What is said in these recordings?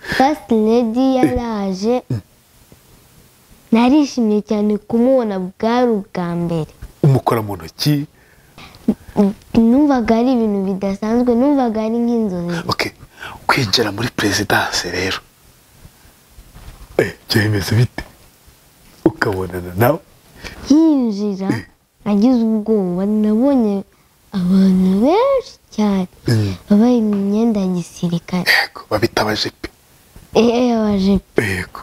fasitedi yaraje narishimye cyane kumubona bwari ubwa mbere umukora mu ntoki numvaga ari ibintu bidasanzwe numvaga ari nk'inzozi oke kwinjira muri perezidanse rero Eh, byemeze bite ukabonana nawe hinjira agize ubwoba nabonye abantu benshi cyane Mm. bambaye imyenda ya gisirikare yego babita abajepe eee abajepe yego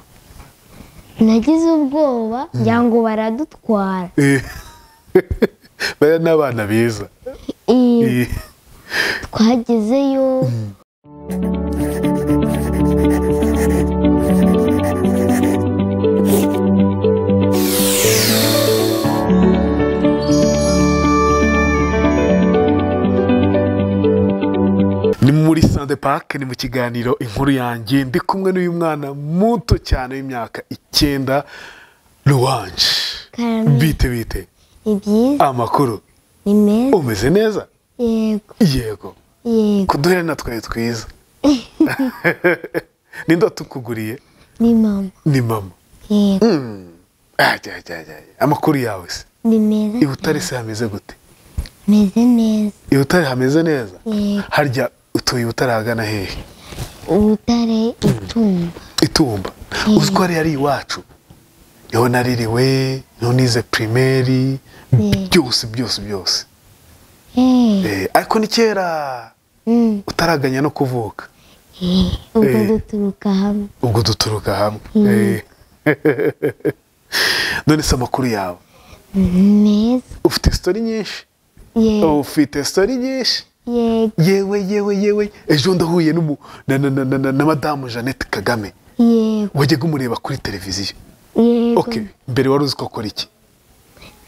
nagize ubwoba ngira ngo baradutwara Eh. bariya ni abana beza Ee, Eh. twagezeyo ni muri sante pake ni mu kiganiro inkuru yanjye ndi kumwe n'uyu mwana muto cyane w'imyaka icyenda ruwanje karame bite bite ni byiza amakuru ni meza umeze neza yego yego yego kuduherena twari twiza ninde watukuguriye ni mama ni mama yego Mm. Ajya, ajya, ajya, ajya. amakuru yawe se ni meza i butare se hameze gute meze neza i butare hameze neza yego harya utuye i butare ahagana hehe ubutare itumba itumba uziko hariya ari iwacu niho naririwe niho nize pirimeri Eh. byose byose byose Hey. Eh, ariko ni kera Mm. utaraganya no kuvuka Eh, ubwo Eh. duturuka hamwe ubwo duturuka hamwe Mm. Eh. none se amakuru yawe meza ufite sitori nyinshi yego ufite sitori nyinshi yego yewe yewe yewe ejo ndahuye n'umu- na- na- na- na- na- na madamu jeannette kagame yego wajyaga umureba kuri televiziyo yego ok mbere wari uzi ko akora iki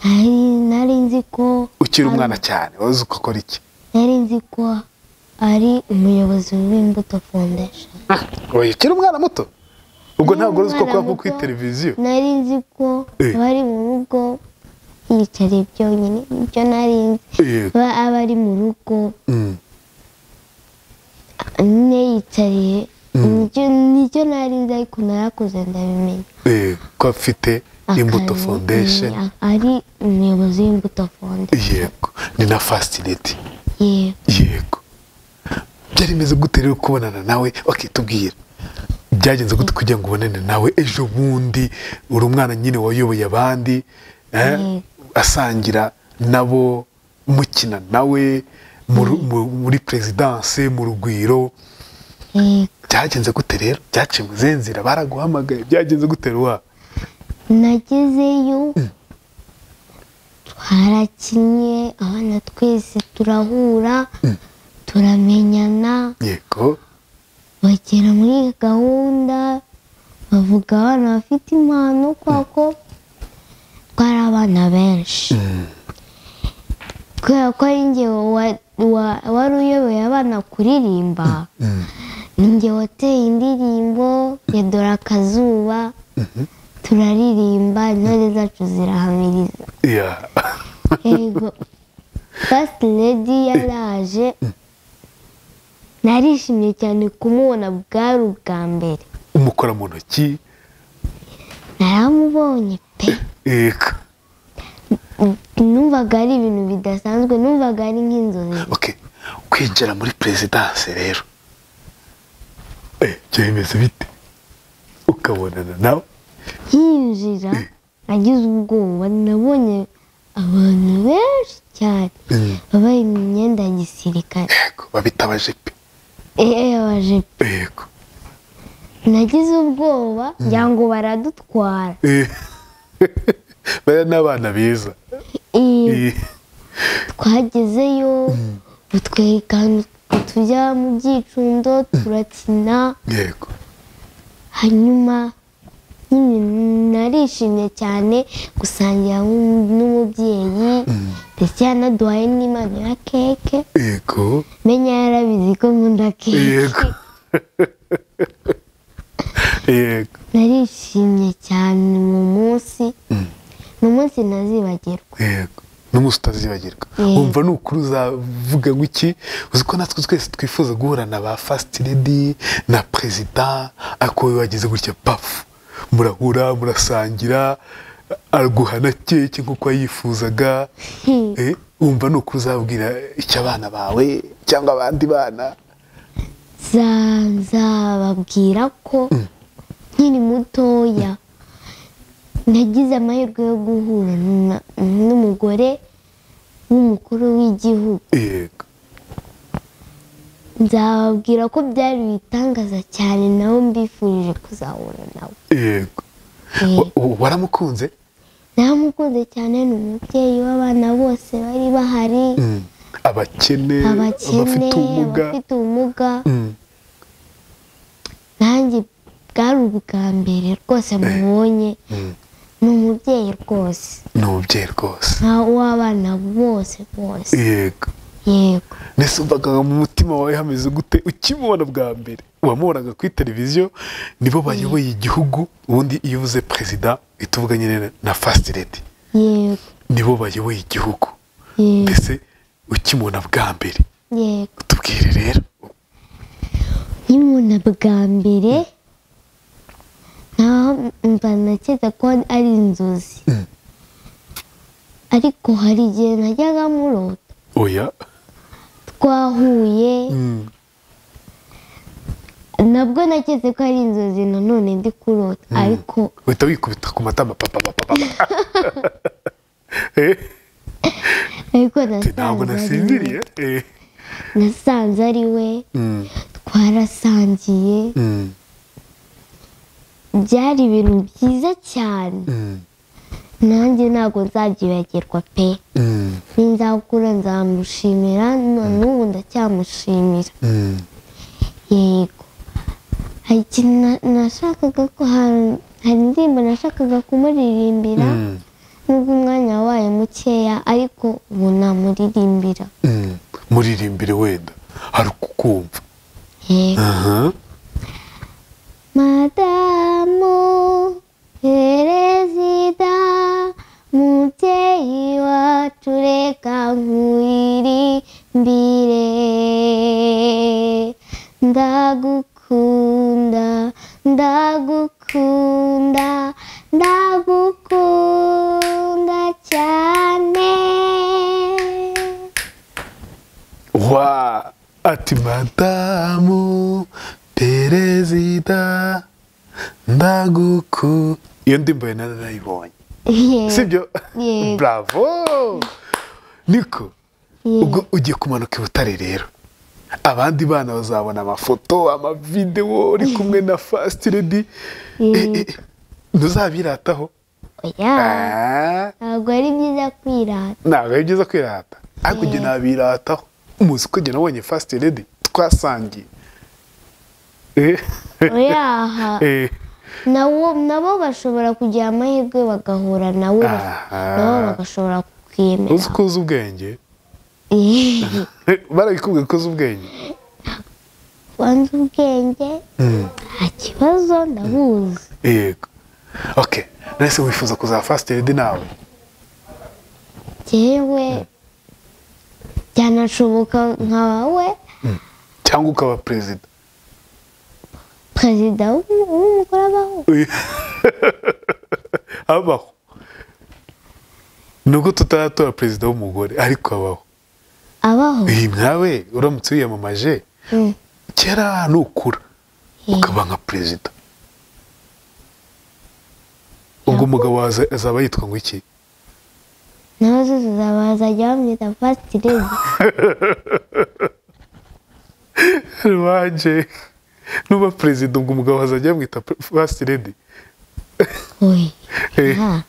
nari nari nzi ko ukiri umwana cyane wari uzi ko akora iki nari nzi ko ari umuyobozi w'imbuto foundation oya ukiri umwana muto ubwo Nari ntabwo uzi ko umwana kuba kuri muto, televiziyo nari nzi ko Eh. bari mu rugo yicariye byonyine ibyo nari nzi yego ba aba ari mu rugo Mm. nyine yicariye Nibyo nicyo nari nzi ariko narakuze ndabimenya yego ko afite imbuto Akazi, foundation eh, ari umuyobozi w'imbuto foundation yego ni na fastineti yego yego byari bimeze gute rero kubonana nawe bakitubwira byagenze gute kugira ngo ubonane nawe ejo bundi uri umwana nyine wayoboye abandi eh, Mm. asangira nabo mukina nawe mu ru- mu- muri perezidanse mu rugwiro yego byagenze gute rero byaciye mu zihe nzira baraguhamagaye byagenze gute ruwa nagezeyo twarakinnye abana twese turahura turamenyana yego bagera muri gahunda bavuga abana bafite impano kuko twari abana benshi kubera ko ari njye wa- wa- wari uyoboye abana kuririmba ni njye wateye indirimbo ya dore akazuba turaririmba intore zacu zirahamiriza ya yego fasiti ledi yaraje narishimye cyane kumubona bwari ubwa mbere umukora mu ntoki naramubonye pe yego numvaga ari ibintu bidasanzwe numvaga ari nk'inzozi ok kwinjira muri perezidanse rero Eh, byemeze bite ukabonana nawe hinjira agize ubwoba nabonye abantu benshi cyane Mm. bambaye imyenda ya gisirikare yego babita abajepe eee abajepe yego nagize ubwoba ngira ngo baradutwara Eh. bariya ni abana beza Ee, Eh, twagezeyo batwereka ahantu tujya mu byicundo turakina yego hanyuma nyine narishimye cyane gusangira n'um- n'umubyeyi ndetse yanaduhaye n'imana ya keke yego menya yarabizi ko nkunda yego keke yego narishimye cyane mu munsi ni umunsi ntazibagirwa yego n'umunsi utazibagirwa wumva ni ukuri uzavuga ngo iki uzi ko natwe twese twifuza guhura na ba fasiti redi na perezida ariko wowe wagize gutya pafu murahura murasangira araguha na keke nk'uko yifuzaga Eh, wumva ni ukuri uzabwira icyo abana bawe cyangwa abandi bana za- nzababwira ko nkiri mutoya nagize amahirwe yo guhura na- n'umugore w'umukuru w'igihugu yego nzababwira ko byari ibitangaza cyane nabo mbifurije kuzahura nawe yego Eh, Wa- wa- waramukunze naramukunze cyane ni umubyeyi w'abana bose bari bahari Mm. abakene abakene abafite ubumuga abafite ubumuga Mm. nanjye bwari ubwa mbere rwose mubonye Mm. ni umubyeyi rwose ni umubyeyi rwose nka w'abana bose bose yego yego mbese wumvaga mu mutima wawe hameze gute ukimubona bwa mbere wamubonaga kuri televiziyo nibo bayoboye igihugu ubundi iyo uvuze perezida uhita uvuga nyine na fasiti redi yego nibo bayoboye igihugu yego mbese ukimubona bwa mbere yego tubwire rero nkimubona bwa mbere naho mba nakeka ko ari inzozi Mm. ariko hari igihe najyaga murota oya twahuye Mm. nabwo naketse ko ari inzozi nanone ndi kurota ariko uhita wikubita ku matama papa papa papa Eh, ariko nasanze ari ntabwo we nasinziriye Eh. nasanze ari we Mm. twarasangiye Mm. byari ibintu byiza cyane Mm. nanjye ntabwo nzabyibagirwa pe Mm. nzakura nzamushimira na n'ubu ndacyamushimira Mm. yego hari ikintu na- nashakaga ko hari hari indirimbo nashakaga kumuririmbira Mm. nubwo umwanya wabaye mukeya ariko ubu namuririmbira Mm. muririmbire wenda hari kukumva yego aha madamu perezida mubyeyi wacu reka nkuririmbire ndagukunda ndagukunda ndagukunda cyane wa ati madamu perezida ndaguku iyo ndirimbo yari narayibonye sibyo Yego. bravo niko Yego. ubwo ugiye kumanuka i butare rero abandi bana bazabona amafoto amavidewo uri kumwe na fasiti redi Yego. ntuzabirataho oya Ah, ntabwo ari byiza kwirata ntabwo ari byiza kwirata ariko ujye nabirataho umuzi ko njye nabonye fasiti redi twasangiye Eh, oyaha eh, nabo nabo bashobora kugira amahirwe bagahura nawe Aha. nabo bagashobora uzi kukwemera ko uzi ubwenge barabikubwiye ko uzi ubwenge wanze ubwenge Mm. nta kibazo ndabuzi yego ok nahise wifuza kuzaba fasiti redi nawe yewe byanashoboka nkawe cyangwa ukaba perezida perezida w'u- w'umugore abaho Uyu- abaho nubwo tutaratora perezida w'umugore ariko abaho abaho iyi nkawe uramutse wiyamamaje Mm. kera nukura Eh, ukaba nka perezida ubwo umugabo wawe aza- azaba yitwa ngo iki nawe zuzuzaba bazajya bamwita fasiti redi wanje nuba perezida ubwo umugabo azajya yamwita fasiti redi oye Eh. nta.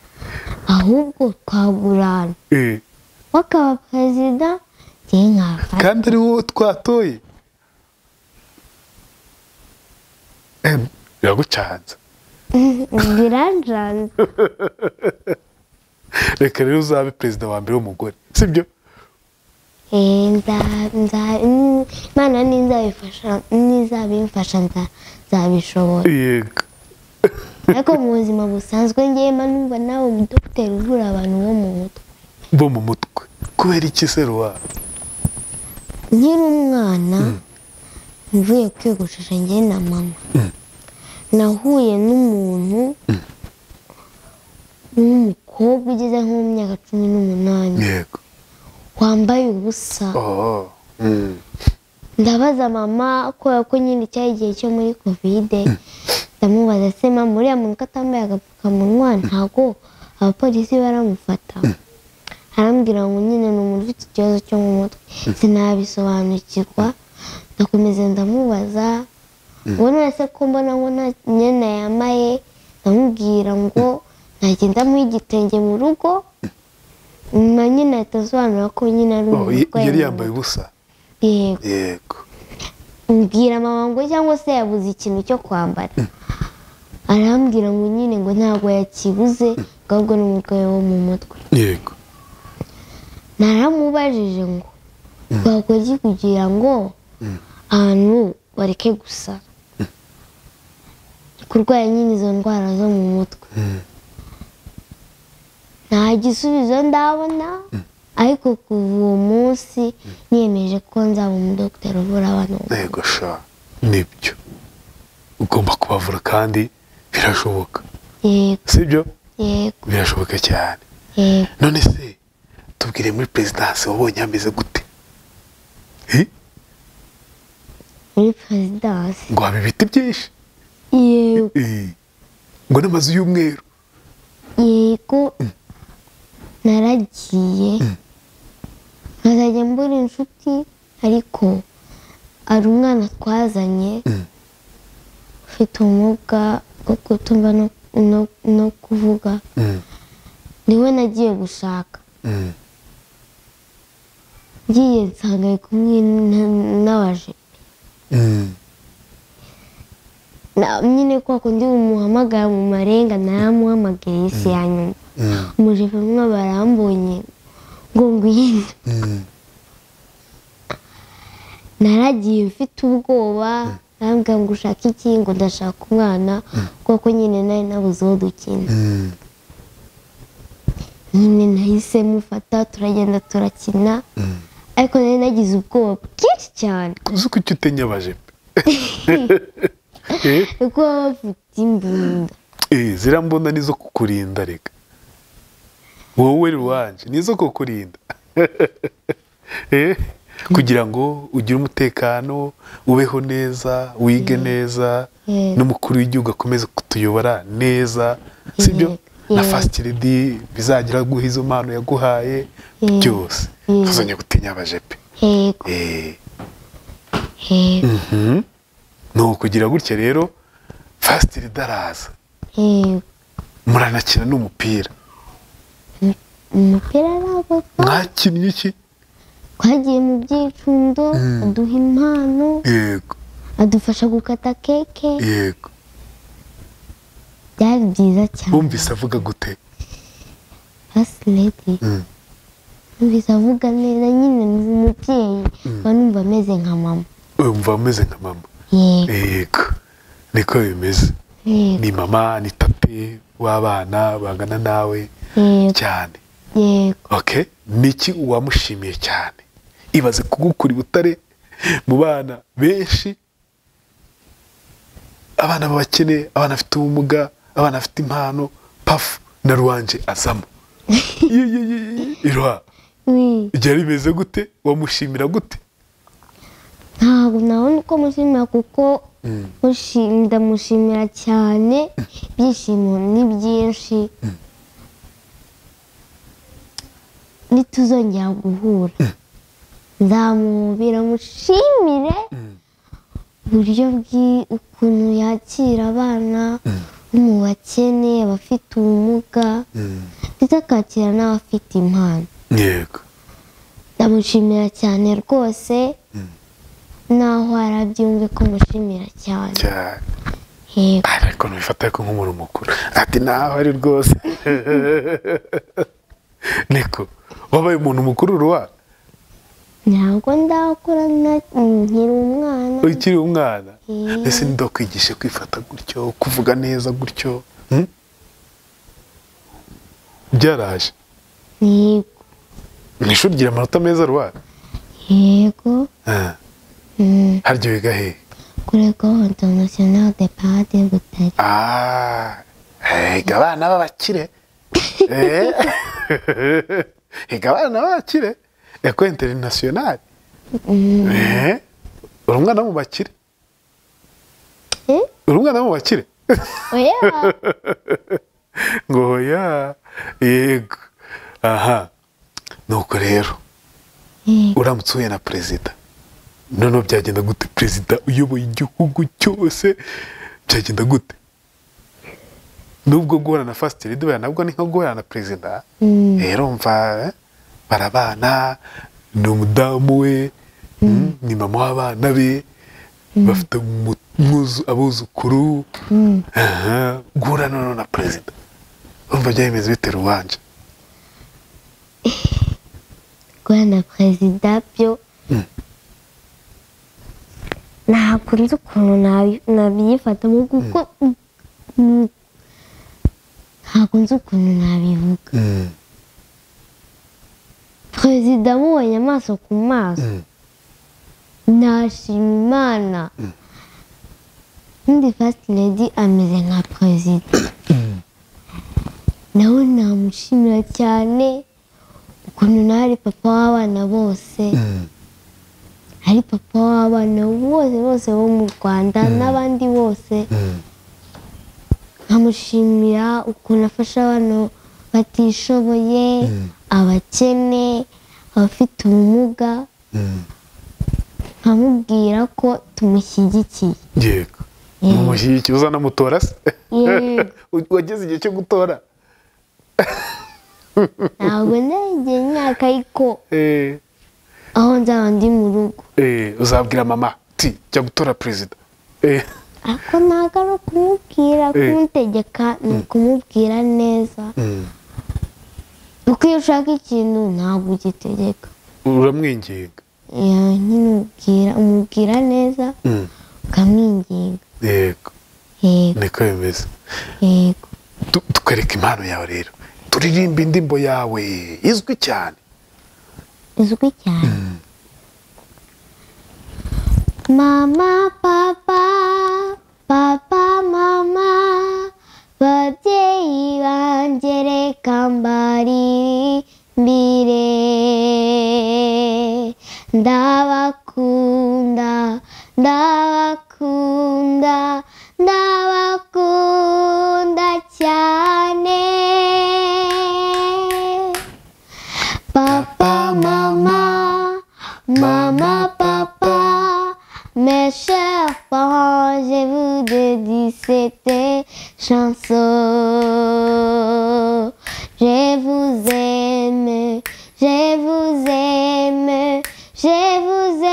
ahubwo twagurana Eh, wakaba perezida njye nkaba fasiti kandi ari wowe twatoye Em, biragucanze biranjanze reka rero uzabe perezida wa mbere w'umugore sibyo Eh, nza- nza- mm, imana n'izabifasha n'izabimfasha nza- nzabishobora yego ariko mu buzima busanzwe ngewe mba numva nawe umudogiteri uvura abantu bo mu mutwe bo mu mutwe kubera iki se ruwa nkiri umwana mvuye kwiyogoshesha njye na mama nahuye n'umuntu w'umukobwa ugeze nko mu myaka cumi n'umunani yego wambaye ubusa oh mm. ndabaza mama kubera ko nyine cyari igihe cyo muri kovide ndamubaza se mama uriya muntu ko atambaye agapfukamunwa ntago abapolisi baramufata arambwira ngo nyine ni umuntu ufite ikibazo cyo mu mutwe sinabisobanukirwa ndakomeza ndamubaza ubona wese ko mbona ngo nta myenda yambaye ndamubwira ngo nagenda mu igitenge mu rugo nyuma nyine ahita asobanura ko nyine ari oh y- umurwayi yari mu yambaye ubusa mutwe. yego yego mbwira mama ngo cyangwa se yabuze ikintu cyo kwambara arambwira ngo nyine ngo ntabwo yakibuze ngo ahubwo ni umurwayi wo mu mutwe yego naramubajije ngo twakora iki kugira ngo abantu bareke gusa kurwara nyine izo ndwara zo mu mutwe Mm. nta gisubizo ndabona ariko kuva uwo munsi niyemeje ko nzaba umudogiteri uvura abantu bo mu mutwe. yego sha nibyo ugomba kubavura kandi birashoboka yego sibyo yego birashoboka cyane yego none se tubwire muri perezidansi wabonye hameze gute Eh? muri perezidansi ngo haba ibiti byinshi yego Eh. ngo n'amazu y'umweru yego naragiye nkazajya mbura inshuti ariko hari umwana twazanye ufite ubumuga bwo kutumva no- no- no kuvuga Mm, niwe nagiye gushaka mm. ngiye nsanga ari kumwe na- n'abaje Mm. Na- nyine kwa kundi umuhamagara mu marenga naramuhamagaye isi ya nyuma Mm. umujepe umwe barambonye ngo ngwino Mm. naragiye mfite ubwoba nambwira ngo ushake iki ngo ndashaka umwana kuko nyine nari nabuze uwo dukina Mm. nyine nahise mufata turagenda turakina ariko nari nagize ubwoba bwinshi cyane uzi ko icyo utenya abajepe Eh? kuko baba bafite imbunda Eh, ziriya mbunda nizo kukurinda reka wowe ruwanje nizo kukurinda Eh, kugira ngo ugire umutekano ubeho neza wige neza Yego. n'umukuru w'igihugu akomeze kutuyobora neza sibyo na Yego. fasiti redi bizagira guha izo mpano yaguhaye Yego. byose Yego. ntuzongere gutinya abajepe hego Eh, hego mhm. ni ukugira gutya rero fasiti redi araza hego muranakina n'umupira umupira araboga mwakinnye iki twagiye mu byicundo aduha impano yego adufasha gukata keke yego byari byiza cyane wumvise avuga gute hasi ledi Mm. numvise avuga neza nyine ni umubyeyi mba numva ameze nka mama wumva ameze nka mama yego yego niko bimeze yego ni mama ni tate w'abana bangana nawe yego cyane yego okay niki uwamushimiye cyane ibaze kugukura i butare mu bana benshi abana b'abakene abana bafite ubumuga abana bafite impano pafu na ruwanje azamo iruha Wi, byari bimeze gute wamushimira gute ntabwo nabona uko mushimira kuko mushi- ndamushimira cyane ibyishimo ni byinshi nituzongera guhura nzamuhobera mushimire uburyo bwi- ukuntu yakira abana bo mu bakene abafite ubumuga ndetse akakira n'abafite impano yego ndamushimira cyane rwose naho arabyumve ko mushimira cyane cyane yego ariko ntubifata ko nk'umuntu mukuru ati naho ari rwose niko wabaye umuntu mukuru ruwa ntabwo ndakura nta- nkiri umwana ukiri umwana Mm. ese ndakwigishe kwifata gutyo kuvuga neza gutyo hmm? byaraje yego mu ishuri ugira amanota meza rwanda yego mm, harya wiga he kuri ecole internationale de pade butare Ah, higa abana b'abakire Eh, higa abana b'abakire ecole internationale Eh, uri umwana wo mu bakire Eh? uri umwana wo mu bakire oya ngo hoya yego aha nuko rero yego uramutse uhuye na perezida noneho byagenda gute perezida uyoboye igihugu cyose byagenda gute nubwo guhura na fasiti ridi buriya nabwo ni nko guhura na perezida Mm, rero mva eh, barabana ni umudamu we mm, ni mama w'abana be bafite umu- umwuzu- abuzukuru mm. aha, guhura noneho na perezida urumva byari bimeze bite rubanje rwanda perezida byo Mm. ntabwo nzi ukuntu nabi- nabyifatamo kuko Mm, ntabwo nzi ukuntu nabivuga Mm, perezida amubonye amaso ku maso mm, nashima imana undi fasiti ledi ameze nka perezida nawe namushimira cyane ukuntu nawe ari papa w'abana bose mm, ari papa w'abana bose bose bo mu rwanda n'abandi bose mm, nkamushimira ukuntu afasha abantu batishoboye abakene abafite ubumuga mm. nkamubwira ko tumushyigikiye yego umushyigikiye uzanamutora se Yego. wageze igihe cyo gutora ntabwo ndagiye imyaka ariko Eh, aho nzaba ndi mu rugo eh, uzabwira mama ti jya gutora perezida Eh, ariko ntabwo ari ukumubwira kumutegeka ni ukumubwira neza mm. kuko iyo ushaka ikintu ntabwo ugitegeka uramwinginga Yeah, nyine umubwira umubwira neza Mm, ukamwinginga yego yego niko bimeze yego Tu- tukwereka impano yawe rero turirimba indirimbo yawe izwi cyane izwi cyane mama papa papa mama babyeyi banjye reka mbaririmbire ndabakunda ndabakunda ndabakunda cyane Papa, maman, maman, papa, mes chers parents, je vous dédie cette chanson. Je vous aime, je vous aime, je vous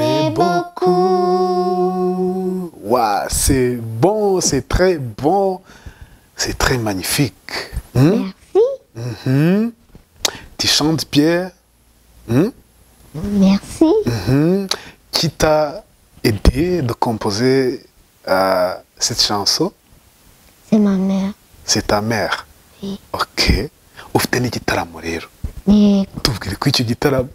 aime beaucoup. Ouah, c'est bon c'est très bon c'est très magnifique Hmm? Merci, Mhm. tu chantes Pierre Hmm? merci. Mhm. qui t'a aidé de composer euh, cette chanson C'est ma mère. c'est ta mère Oui. ok ufite n'igitaramo rero Et tubwire ko icyo gitaramo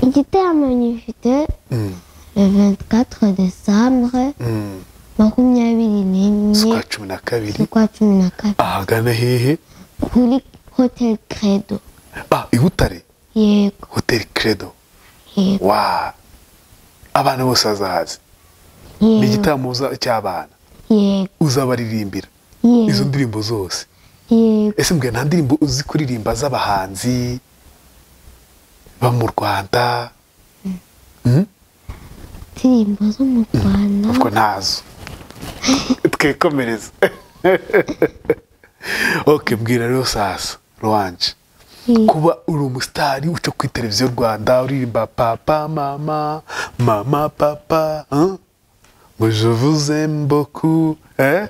il était à magnifique Mm, le 24 décembre. mm. makumyabiri n'imwe z'ukwa cumi na kabiri z'ukwa cumi na kabiri ahagana hehe kuri hoteli credo ah i butare yego hoteli credo yego wa abana bose bazahazi ni yego igitaramo uza- cy'abana yego uzabaririmbira izo yego ndirimbo zose yego ese mbwira nta ndirimbo uzi kuririmba z'abahanzi bo mu rwanda Mm? indirimbo zo mu rwanda ubwo ntazo twikomereza ok mbwira rero sasa ruwanje yego kuba uri umusitari uca kuri televiziyo rwanda uririmba papa mama mama papa hein? ngo je vous aime beaucoup eh?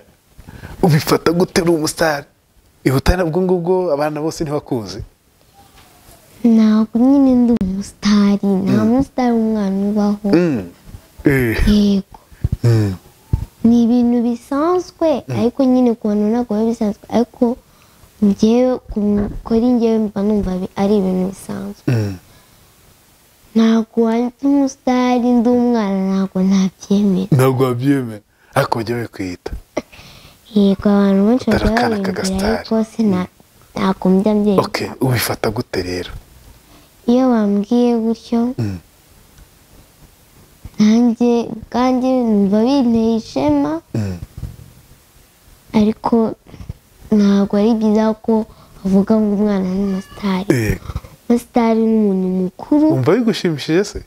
ubifata gute uri umusitari ihutane ubwo ngubwo abana bose ntibakuzi ntabwo nyine ndi umusitari nta musitari umwana ubaho Mm. Eh. yego Mm. ni ibintu bisanzwe ariko nyine ku bantu ntabwo biba bisanzwe ariko njyewe kuri njyewe mba numva ari ibintu bisanzwe ntabwo wanditse umusitari ndi umwana ntabwo ntabyemera ntabwo wabyemera ariko ujya wikwita yego abantu benshi bajya Utarakana babindira akagasitari. ariko se nta- ntabwo mbya ok mbyemera ubifata gute rero iyo bambwiye gutyo Mm. nanjye kandi numva binteye ishema Mm. ariko ntabwo ari byiza ko bavuga ngo umwana ni umusitari Yego. umusitari ni umuntu mukuru wumva bigushimishije se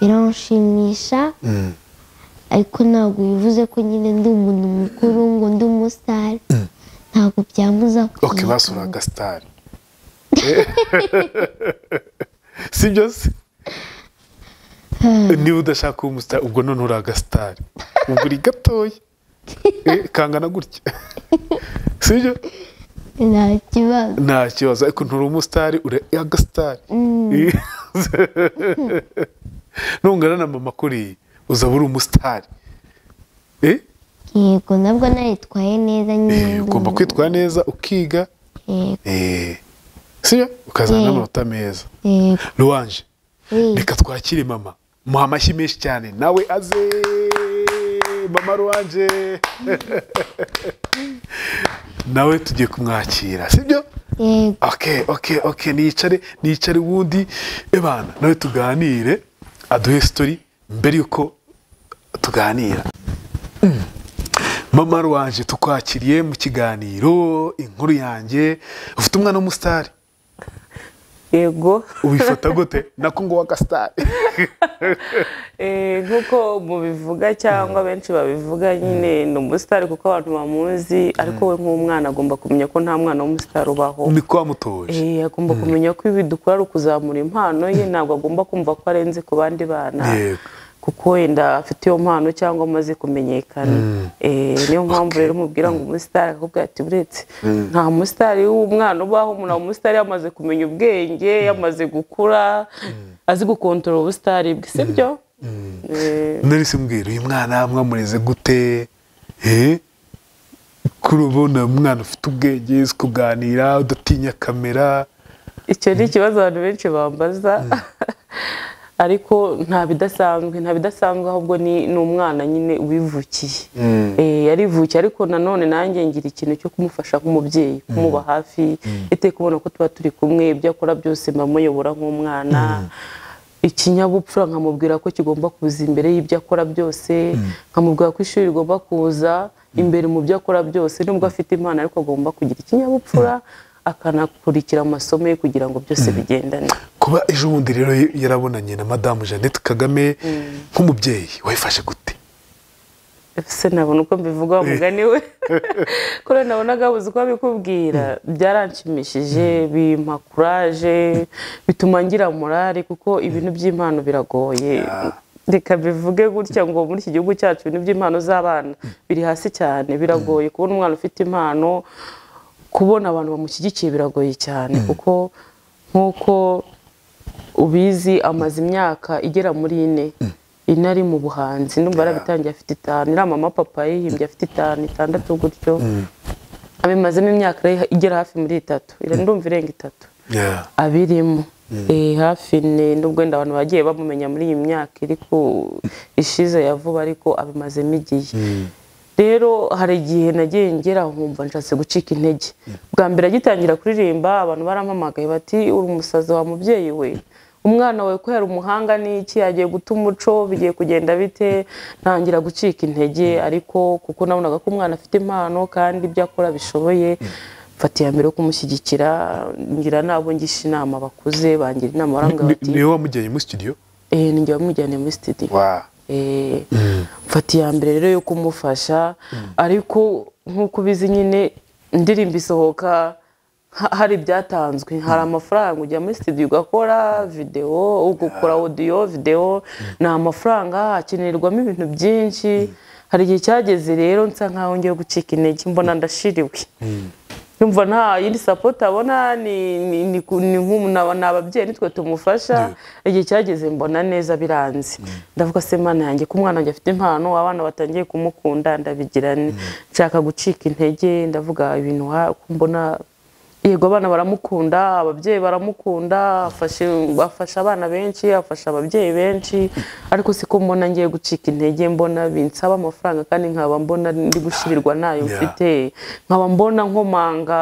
biramushimisha Mm. ariko ntabwo bivuze ko nyine ndi umuntu mukuru ngo ndi umusitari ntabwo byambuza ok basura agasitari si byo se niba udashaka kuba umusitari ubwo none uri agasitari ubwo uri gatoya Eh, kangana gutya si byo nta kibazo nta kibazo ariko nturi umusitari uri agasitari ntungana na mama kuriya uzaba uri umusitari Eh? yego nabwo naritwaye neza nyine Eh, ndi ugomba umuntu- kwitwara neza ukiga yego Eh, si byo ukazana Yego. n'amanota meza yego ruwanje Eh, reka twakire mama muha amashyi menshi cyane nawe aze mama ruwanje nawe tugiye kumwakira sibyo yego ok ok ok nicare nicare ubundi ebana nawe tuganire aduhe sitori mbere yuko tuganira Mm. mama ruwanje tukwakiriye mu kiganiro inkuru yanjye ufite umwana w'umusitari yego ubifata gute nako ngo w'agasitari Eh, nk'uko mubivuga cyangwa benshi babivuga nyine ni umusitari kuko abantu bamuzi ariko we nk'umwana agomba kumenya ko nta mwana w'umusitari ubaho ni ko wamutoje Eh, agomba kumenya ko ibi dukora ari ukuzamura impano ye ntabwo agomba kumva ko arenze ku bandi bana Yego. kuko wenda afite iyo mpano cyangwa amaze kumenyekana Eh, niyo mpamvu rero umubwira ngo umusitari akakubwira ati buretse nta musitari w'umwana ubaho umuntu umusitari yamaze kumenya ubwenge yamaze gukura azi gukontorora ubusitari bwe sibyo nari simbwira uyu mwana mwamureze gute eh? kuri ubona umwana ufite ubwenge uzi kuganira udatinya kamera icyo ni ikibazo abantu benshi bambaza ariko nta bidasanzwe nta bidasanzwe ahubwo ni ni umwana nyine wivukiye Eh, yarivukiye ariko nanone nanjye ngira ikintu cyo kumufasha nk'umubyeyi kumuba hafi iteka ubona ko tuba turi kumwe ibyo akora byose mba muyobora nk'umwana ikinyabupfura nkamubwira ko kigomba kuza imbere y'ibyo akora byose nkamubwira ko ishuri rigomba kuza imbere mu byo akora byose nubwo afite impano ariko agomba kugira ikinyabupfura akanakurikira amasomo ye kugira ngo byose bigendane kuba ejo bundi rero yarabonanye na madamu jeannette kagame nk'umubyeyi wayifashe gute ese nabona uko mbivuga wa mugani we kubera nabonaga buze uko abikubwira byaranshimishije bimpa kuraje bituma ngira morale kuko ibintu by'impano biragoye reka bivuge gutya ngo muri iki gihugu cyacu ibintu by'impano z'abana biri hasi cyane biragoye kubona umwana ufite impano kubona abantu bamushyigikiye biragoye cyane kuko nk'uko ubizi amaze imyaka igera muri ine ine ari mu buhanzi ndumva yarabitangiye afite itanu iriya mama papa yihimbye afite itanu itandatu gutyo abimazemo imyaka igera hafi muri itatu Ira- ndumva irenga itatu Yeah. abirimo Eh, hafi ni nubwo wenda abantu bagiye bamumenya muri iyi myaka iri ku ishize ya vuba ariko abimazemo igihe rero hari igihe nagiye ngera aho nkumva nshatse gucika intege bwa mbere agitangira kuririmba abantu barampamagaye bati uri umusazi wa mubyeyi we umwana wawe ko yari umuhanga n'iki yagiye guta umuco bigiye kugenda bite ntangira gucika intege ariko kuko nabonaga ko umwana afite impano kandi ibyo akora bishoboye mfata iya mbere yo kumushyigikira ngira n'abo ngisha inama bakuze bangira inama barambwira Ni- bati niwe wamujyanye muri studio eee nijya bamujyane muri sitediyo Eh, mfata iya mbere rero yo kumufasha ariko nk'uko ubizi nyine indirimbo isohoka ha- hari ibyatanzwe hari amafaranga ujya muri studio ugakora videwo ugakora audio videwo ni amafaranga hakenerwamo ibintu byinshi hari igihe cyageze rero nsa nkaho ngiye gucika intege mbona ndashiriwe yumva nta yindi sapoti abona ni ni- ni ku- ni nk'umu- ni aba- ni ababyeyi nitwe tumufasha igihe cyageze mbona neza biranze ndavuga se mana yanjye ko umwana wanjye afite impano abana batangiye kumukunda ndabigira nte? nshaka gucika intege ndavuga ibintu wa- ko mbona yego abana baramukunda ababyeyi baramukunda afashe afasha abana benshi afasha ababyeyi benshi ariko siko mbona ngiye gucika intege mbona binsaba amafaranga kandi nkaba mbona ndi gushirirwa ntayo Yeah. mfite nkaba mbona nkomanga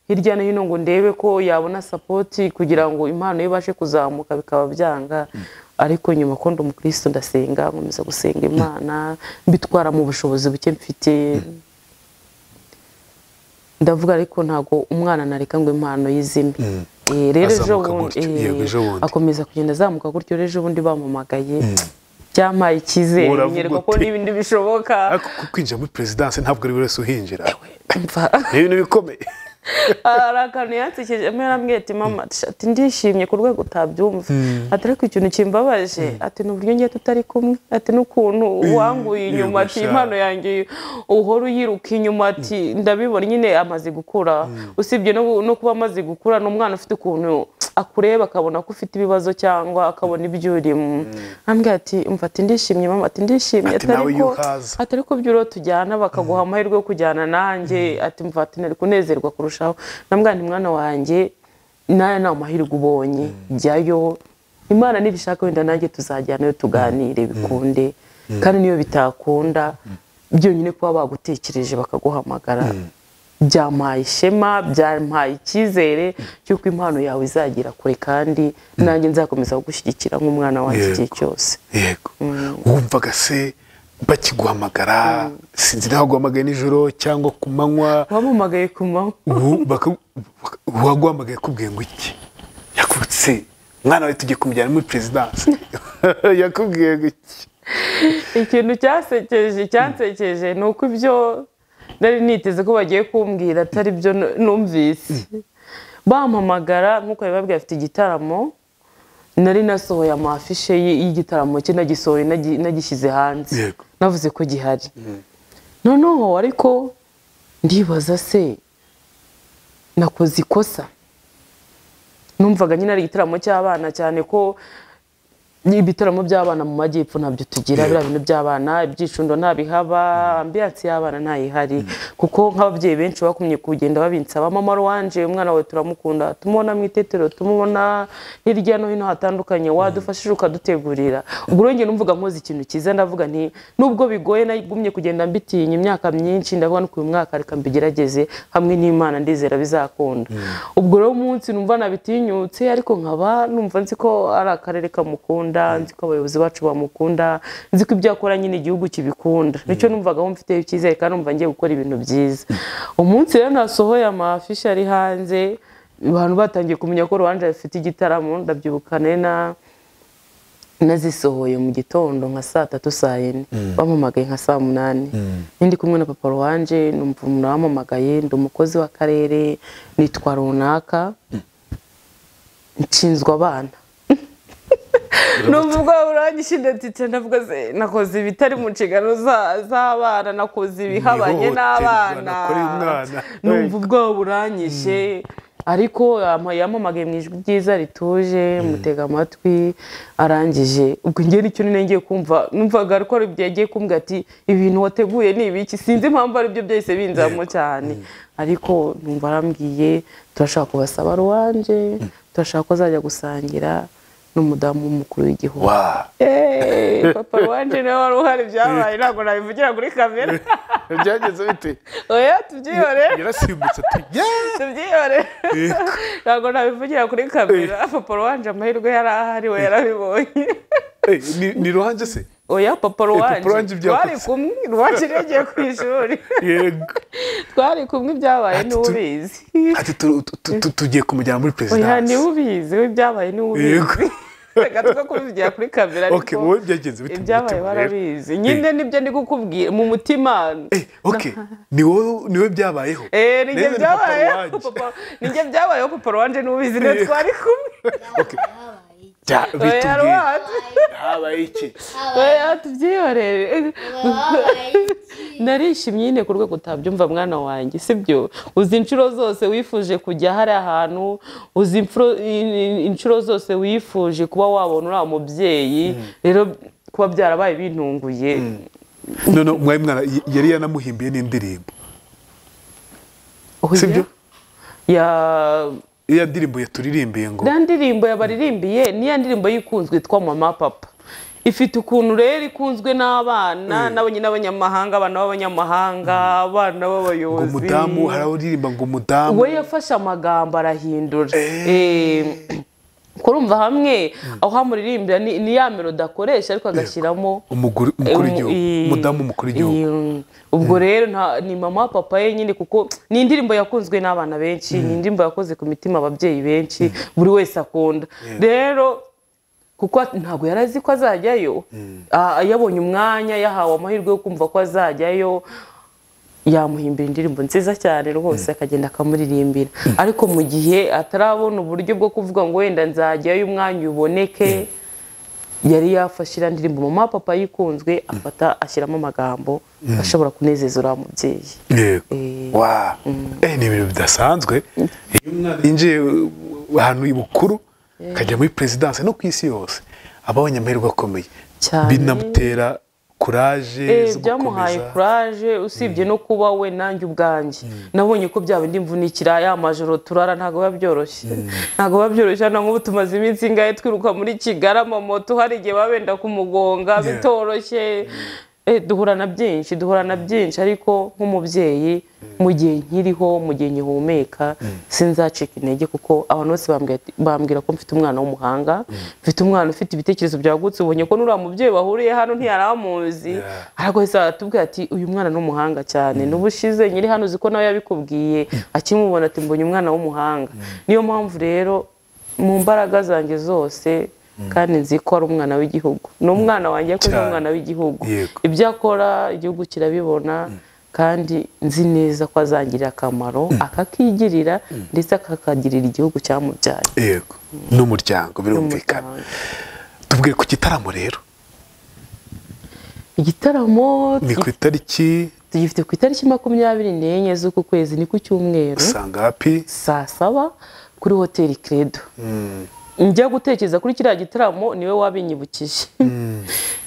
hirya no hino ngo ndebe ko yabona sapoti kugira ngo impano ye ibashe kuzamuka bikaba byanga ariko nyuma ko ndi umukristo ndasenga nkomeza gusenga imana mbitwara mu bushobozi buke mfite ndavuga ariko ntabwo umwana nareka ngo impano yizime Eh, rero ejo Azamuka bundi gutyo, yego, eh, ejo bundi. akomeza kugenda azamuka gutyo rero ejo bundi bampamagaye byampaye icyizere Uravuga nyereka ko uti. n'ibindi bishoboka ariko ku- kwinjira muri perezidanse ntabwo ari buri wese uhinjira Mva- ni ibintu bikomeye hari akantu yansekeje amwe ati mama ati ndishimye ku rwego utabyumva ati ariko ikintu kimbabaje ati ni uburyo ngiye tutari kumwe ati n'ukuntu wanguye inyuma ati Yego, sha. impano yanjye uhora uyiruka inyuma ati ndabibona nyine amaze gukura usibye no no kuba amaze gukura ni umwana ufite ukuntu akureba akabona ko ufite ibibazo cyangwa akabona ibyo urimo ambwe ati umva ati ndishimye mama ati ndishimye Ati, nawe ariko- iyo uhaza. ati ariko by'uro tujyana bakaguha amahirwe yo kujyana nanjye ati mva ati nari kunezerwa kurushaho namwana mwana wanjye nawe nta mahirwe ubonye jyayo imana nibishaka wenda nanjye tuzajyanayo tuganire bikunde kandi niyo bitakunda byonyine kuba bagutekereje bakaguhamagara byampaye ishema byampaye icyizere cy'uko impano yawe izagera kure kandi nanjye nzakomeza kugushyigikira nk'umwana wanjye igihe cyose yego wumvaga se bakiguhamagara sinzi nawe guhamagaye nijoro cyangwa ku manywa wamamagaye ku manywa ubu baka- baka- uwaguhamagaye akubwiye ngo iki yakubitse mwana we tugiye kumujyana muri perezidanse yakubwiye ngo iki ikintu cyasekeje cyansekeje ni uko ibyo nari niteze ko bagiye kumbwira atari byo nu- numvise bampamagara nk'uko babibabwira afite igitaramo nari nasohoye amafishe y- y'igitaramo cye nagisohoye nagi- nagishyize hanze Yego. navuze ko gihari noneho ariko ndibaza se nakoze ikosa numvaga nyine ari igitaramo cy'abana cyane ko ibitaramo by'abana mu majyepfo ntabyo tugira biriya bintu by'abana ibyicundo ntabihaba ambiyanse y'abana ntayihari kuko nk'ababyeyi benshi bakumye kugenda babinsaba mama wanje umwana wawe turamukunda tumubona mu itetero tumubona hirya no hino hatandukanye wadufashije ukadutegurira ubwo rero njye numvuga nkoze ikintu cyiza ndavuga nti nubwo bigoye nagumye kugenda mbitinya imyaka myinshi ndavuga no uyu mwaka reka mbigerageze hamwe n'imana ndizera bizakunda ubwo rero umunsi numva nabitinyutse ariko nkaba numva nzi ko ari akarere kamukunda nzi ko abayobozi bacu bamukunda nzi ko ibyo akora nyine igihugu kibikunda nicyo numvaga aho mfiteho icyizere kandi numva ngiye gukora ibintu byiza umunsi rero nasohoye amafishi ari hanze abantu batangiye kumenya ko rubanje afite igitaramo ndabyibukane na nazisohoye mu gitondo nka saa tatu saa yine bamamagaye nka saa munani nindi kumwe na papa wanje numva umuntu wamamagaye ndi umukozi w'akarere nitwa runaka nshinzwe abana numva ubwoba buranyishinda ndetse ndavuga se nakoze ibitari mu nshingano za- z'abana nakoze ibihabanye Ihohoterwa n'abana nakoreye umwana. numva ubwoba buranyishe ariko yama- yamamagaye mu ijwi ryiza rituje mutega amatwi arangije ubwo njye nicyo nyine ngiye kumva numvaga ko ari ibyo yagiye kumbwira ati ibintu wateguye ni ibiki sinzi impamvu ari byo byahise binzamo cyane ariko numva arambwiye turashaka kubasaba ruwanje turashaka ko azajya gusangira n'umudamu w'umukuru w'igihugu wa Eh, papa wanje nawe wari uhari byabaye ntabwo nabivugira kuri kamera byagenze bite oya tubyihorere yarasimbutse ati "Yeah!" tubyihore ntabwo nabivugira kuri kamera papa wanje amahirwe yari ahari we yarabibonye Eh, ni- ni ruhanje se oya papa wanje wanje ibyo twari yakoze. kumwe rwaje yagiye ku ishuri yego twari kumwe ibyabaye Ati, tu- n'ubizi ati "Tu- tu- tu- tu- tugiye kumujyana muri oya perezidanse niwubizi we ibyabaye Yego. niwubizi reka twe kubivugira kuri kamera ok ariko wowe byagenze bite mu ibyabaye mutima rero? barabizi nyine nibyo ndi gukubwira mu mutima Eh, ok ni wowe ni wowe byabayeho Eh, ni njye Rero ni papa byabayeho wanjye. papa ni njye byabayeho papa wanje n'ubizi niyo twari kumwe Bya- oya bitubwiye rwate habaye iki Oya tubyihorere Wabaye iki? narishimye nyine ku rwego utabyumva mwana wanjye sibyo uzi inshuro zose wifuje kujya hari ahantu uzi imfuro- i- i- inshuro zose wifuje kuba wabona uriya mubyeyi rero kuba byarabaye bintunguye none mwari mwana y- yari yanamuhimbiye n'indirimbo Oya. sibyo? Ya- iya ndirimbo yaturirimbiye ngo ya ndirimbo yabaririmbiye niya ndirimbo y'ikunzwe yitwa mama papa ifite ukuntu rero ikunzwe n'abana n'abanye n'abanyamahanga abana b'abanyamahanga abana ngo b'abayobozi umudamu hari aho uririmba ngo umudamu we yafashe amagambo arahindura Eh, kurumva hamwe aho amuririmbira ni ni ya melodi akoresha ariko agashyiramo umugore umukuru w'igihugu Eh, umudamu w'umukuru w'igihugu eh, ubwo rero nta- ni mama papa ye nyine kuko ni indirimbo yakunzwe n'abana benshi ni indirimbo yakoze ku mitima ababyeyi benshi buri wese akunda rero kuko at- ntabwo yari azi ko azajyayo Ah, yabonye umwanya yahawe amahirwe yo kumva ko azajyayo yamuhimbira indirimbo nziza cyane rwose akagenda akamuririmbira ariko mu gihe atarabona uburyo bwo kuvuga ngo wenda nzajyayo umwanya uboneke yari yafashe iriya ndirimbo mama papa yikunzwe afata ashyiramo amagambo ashobora kunezeza uriya mubyeyi yego Eh. wa eh ni ibintu bidasanzwe iyo umwana yinjiye uh, ahantu bukuru akajya muri perezidanse no ku isi yose aba abonye amahirwe akomeye Cyane. binamutera kuraje Eh, zo byamuhaye gukomeza. kuraje usibye no kuba we nanjye ubwanjye nabonye ko byaba indi mvunikira ya majoro turara ntabwo biba byoroshye ntabwo biba byoroshye hano nk'ubu tumaze iminsi ingahe twiruka muri kigali amamoto hari igihe baba benda kumugonga bitoroshye Eh, duhura na byinshi duhura na byinshi ariko nk'umubyeyi mu gihe nkiriho mu gihe nkihumeka sinzacika intege kuko abantu bose bambwira ati- bambwira ko mfite umwana w'umuhanga mfite umwana ufite ibitekerezo byagutse ubonye ko n'uriya mubyeyi bahuriye hano ntiyari amuzi Yeah. arakoze aratubwira ati uyu mwana ni umuhanga cyane n'ubushize nyiri hano uzi ko nawe yabikubwiye akimubona ati mbonye umwana w'umuhanga niyo mpamvu rero mu mbaraga zanjye zose kandi nzi ko ari umwana w'igihugu ni umwana wanjye ariko ni Cyane. umwana w'igihugu Yego. ibyo akora igihugu kirabibona kandi nzi neza ko azangirira akamaro akakigirira ndetse akakagirira igihugu cyamubyaye yego n'umuryango birumvikana N'umuryango. tubwire ku gitaramo rero igitaramo ni ku itariki tugifite ku itariki makumyabiri n'enye z'uku kwezi ni ku cyumweru usanga hapi saa saba kuri hoteli credo njya gutekereza kuri kiriya gitaramo niwe wabinyibukije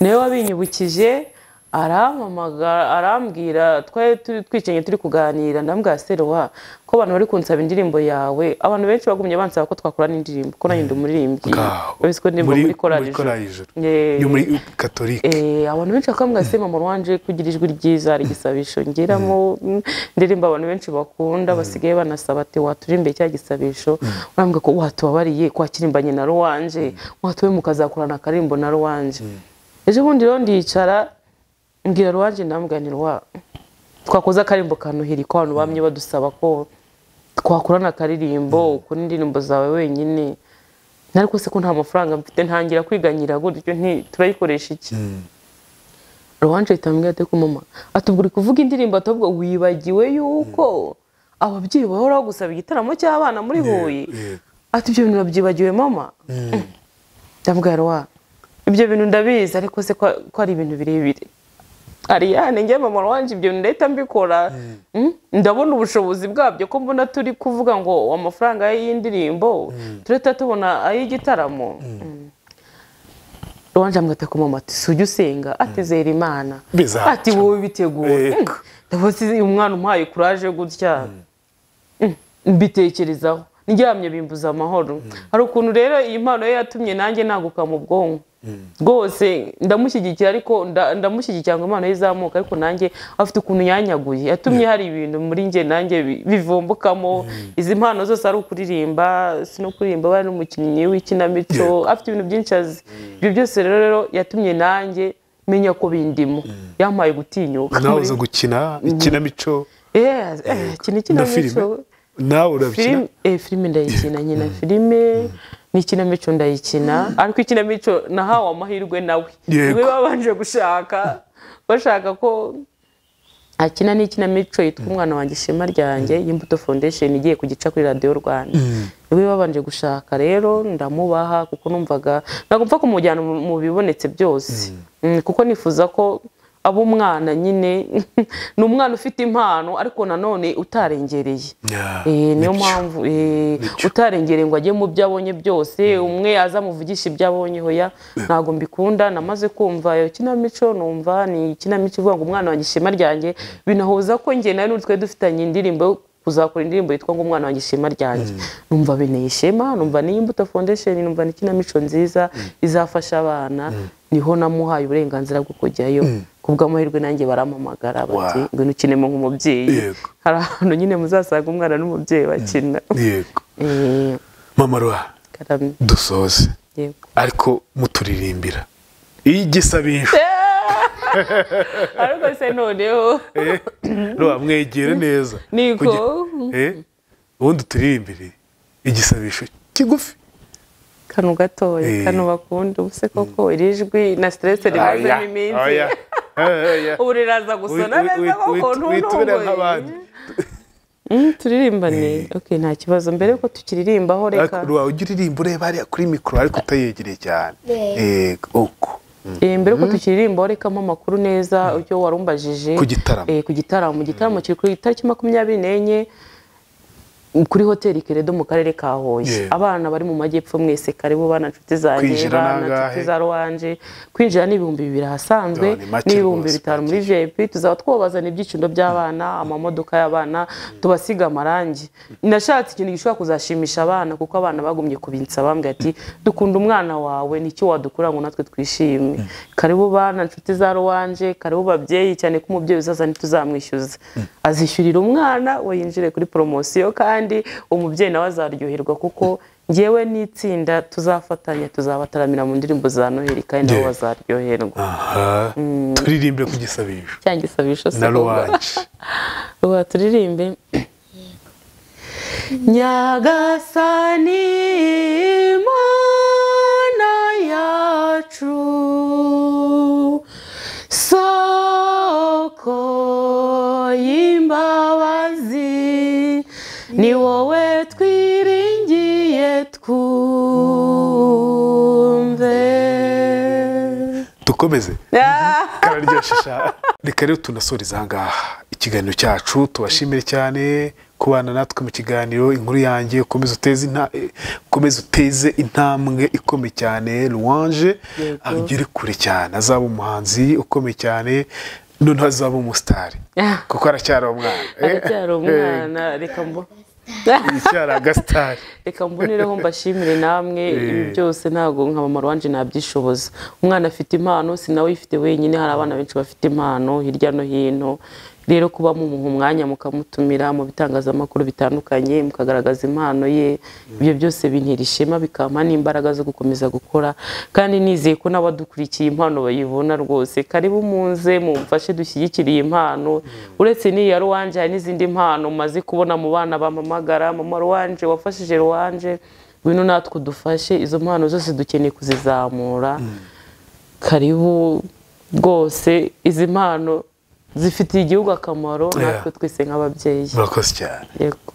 niwe wabinyibukije arampamagara arambwira twari turi twicaye turi kuganira ndambwira serowa ko abantu bari kunsaba indirimbo yawe abantu benshi bagumye bansaba ko twakorana indirimbo ko nanjye ndi umuririmbyi Ngaho. uretse ko ndirimbo Muri- muri korali muri ijuru korali ijuru. Eh, yo muri katolike Eh, abantu benshi bakambwira se mama wanje kugira ijwi ryiza hari igisabisho ngeramo mm, ndirimba abantu benshi bakunda basigaye banasaba ati waturirimbe cya gisabisho urambwira ko watubabariye kwakirimbanye na ruwanje watube mukazakorana akarimbo na ruwanje ejo bundi rero ndicara mbwira ruwanje ndambwira nti ruwa twakoze akarimbo kanuhiri ko abantu bamye badusaba ko twakorana akaririmbo ukora indirimbo zawe wenyine ariko se ko nta mafaranga mfite ntangira kwiganyira gutyo nti turayikoresha iki ruwanje ahita ambwira ati mama atubwo uri kuvuga indirimbo atabwo wibagiwe yuko ababyeyi bahora bagusaba igitaramo cy'abana muri huye yego. ati ibyo bintu wabyibagiwe mama ndambwira wa ibyo bintu ndabizi ariko se ko ko ari ibintu birebire Ariane njye mama wanje ibyo bintu ndahita mbikora Mm, ndabona ubushobozi bwabyo ko mbona turi kuvuga ngo amafaranga y'indirimbo turahita tubona ay'igitaramo Mm. Ruwanje amwita ku mama ati sujya usenga ati zera imana Bizaca. ati wowe biteguye Yego. ndabona uyu umwana umpaye kuraje gutya Mm, mbitekerezaho ndyamye bimbuza amahoro hari ukuntu rero iyi mpano ye yatumye nanjye naguka mu bwonko rwose ndamushyigikira ariko nda- ndamushyigikira ngo impano ye izamuka ariko nanjye afite ukuntu yanyaguye yatumye hari ibintu muri njye nanjye bi- bivumbukamo izi mpano zose ari ukuririmba si no kuririmba aba ari umukinnyi w'ikinamico afite ibintu byinshi azi ibyo byose rero rero yatumye nanjye menya ko bindimo yampaye gutinyuka nawe muri- uza gukina ikinamico Yes, eh, iki ni na ikinamico filime nawe urakina filime eh, filime ndayikina nyina filime n'ikinamico ndayikina ariko ikinamico nahawe amahirwe nawe Yego. niwe babanje gushaka bashaka ko akina n'ikinamico yitwa umwana wanjye ishema ryanjye y'imbuto foundation igiye kugica kuri radiyo rwanda niwe babanje gushaka rero ndamubaha kuko numvaga ntabwo mpfa kumujyana mu mu bibonetse byose Mm, kuko nifuza ko aba umwana nyine ni umwana ufite impano ariko nanone utarengereye Yeah, Eh, nicyo. niyo mpamvu eh, utarengereye ngo ajye mu byo abonye byose umwe azamuvugisha ibyo abonye hoya ntabwo mbikunda namaze kumva iyo kinamico numva ni ikinamico ivuga ngo umwana wanjye ishema ryanjye binahuza ko njye nawe n'ubu twari dufitanye indirimbo yo kuzakora indirimbo yitwa ngo umwana wanjye ishema ryanjye numva binteye ishema numva ni imbuto foundation numva ni ikinamico nziza izafasha abana niho namuhaye uburenganzira bwo kujyayo ku bw'amahirwe nanjye barampamagara bati Wow. ngwino ukinemo nk'umubyeyi Yego. hari ahantu nyine muzasanga umwana n'umubyeyi bakina yego Eh, mama ruha karamye dusoze yego ariko muturirimbira igisabisho ariko se noneho Eh, ruha mwegere neza Niko. Kugira- Eh, ubundi turirimbire igisabisho kigufi kano gatoya Eh. kano bakunda ubu se koko iri jwi na stress Aya, rimazemo iminsi aya, aya. ubu riraza gusona Wi- wi- neza wi- koko wi- witubire nk'abandi. ntuntungoye Mm, turirimbane okay nta kibazo mbere yuko tukiririmbaho reka Ariko ruha ujya uririmba ureba hariya kuri mikoro ariko utayegereye cyane Yego. yego uko Eh, mbere yuko tukiririmbaho rekamo amakuru neza icyo warumbajije Ku gitaramo. Eh, ku gitaramo mu gitaramo kiri ku itariki makumyabiri n'enye kuri hoteli keredo mu karere ka huye Yeah. abana bari mu majyepfo mwese karibu bana nshuti zanjye Kwinjira bana ni angahe? nshuti za ruwanje kwinjira ni ibihumbi bibiri ahasanzwe Yo, ni make n'ibihumbi rwose, bitanu muri vip tuzaba twabazana ibyicundo by'abana amamodoka y'abana tubasiga amarangi nashatse ikintu gishobora kuzashimisha abana kuko abana bagumye kubinsa bambwira ati dukunda umwana wawe nicyo wadukura ngo natwe twishime karibu bana nshuti za ruwanje karibu babyeyi cyane ko umubyeyi uzaza ntituzamwishyuza azishyurira umwana we yinjire kuri poromosiyo kandi umubyeyi nawe azaryoherwa kuko ngewe n'itsinda tuzafatanya tuzabataramira mu ndirimbo za noheli kandi nabo Yeah. bazaryoherwa aha turirimbire ku gisabisho cyangwa isabisho na ruwanje ubu turirimbe nyagasani mana yacu soko y'imbabazi ni wowe twiringiye twumve dukomeze kararyoshisha reka rero tunasoreze ahangaha ikiganiro cyacu tubashimire cyane kubana natwe mu kiganiro inkuru yanjye ukomeze uteze inta- eh, ukomeze uteze intambwe ikomeye cyane ruwanje Yego. agere kure cyane azaba umuhanzi ukomeye cyane noneho azaba umusitari Ah. kuko aracyari umwana Eh, aracyari umwana reka mbo eh, aracyari agasitari reka mbonereho mbashimire namwe ibi byose ntabwo nka mama wanje nabyishoboza umwana afite impano si nawe uyifite wenyine hari abana benshi bafite impano hirya no hino rero kuba mumuha umwanya mukamutumira mu bitangazamakuru bitandukanye mukagaragaza impano ye ibyo byose bintera ishema bikampa n'imbaraga zo gukomeza gukora kandi nizeye ko n'abadukurikiye impano bayibona rwose karibu munze mumfashe dushyigikire iyi mpano uretse n'iyi ya ruwanje hari n'izindi mpano maze kubona mu bana bampamagara mama ruwanje wafashije ruwanje ngwino natwe udufashe izo mpano zose dukeneye kuzizamura karibu rwose izi mpano zifitiye igihugu akamaro natwe twese nk'ababyeyi murakoze cyane yego